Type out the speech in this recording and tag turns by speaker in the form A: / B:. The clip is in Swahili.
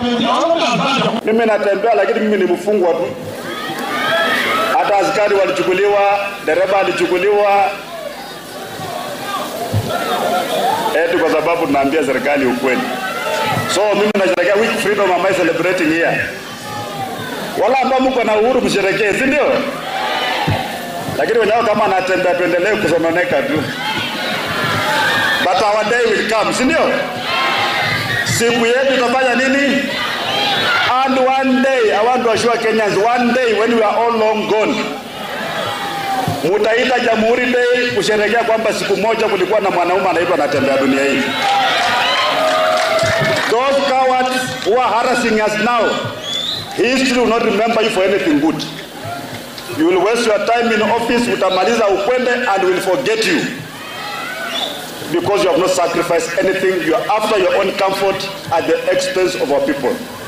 A: Mimi natembea lakini mimi ni mfungwa tu. Hata askari walichukuliwa, dereva alichukuliwa, eti kwa sababu tunaambia serikali ukweli. So mimi nasherehekea week freedom am I celebrating here. Wala ambao mko na uhuru msherekee, si ndio? Lakini wenyewe kama anatembea tuendelee kusononeka tu. But our day will come, si ndio? Siku yetu itafanya nini? And one day, I want to assure Kenyans, one day when we are all long gone, mutaita Jamhuri Day kusherehekea kwamba siku moja kulikuwa na mwanaume anaitwa anatembea dunia hii. Those cowards who are harassing us now, history will not remember you for anything good. You will waste your time in office, utamaliza ukwende and will forget you because you have not sacrificed anything. You are after your own comfort at the expense of our people.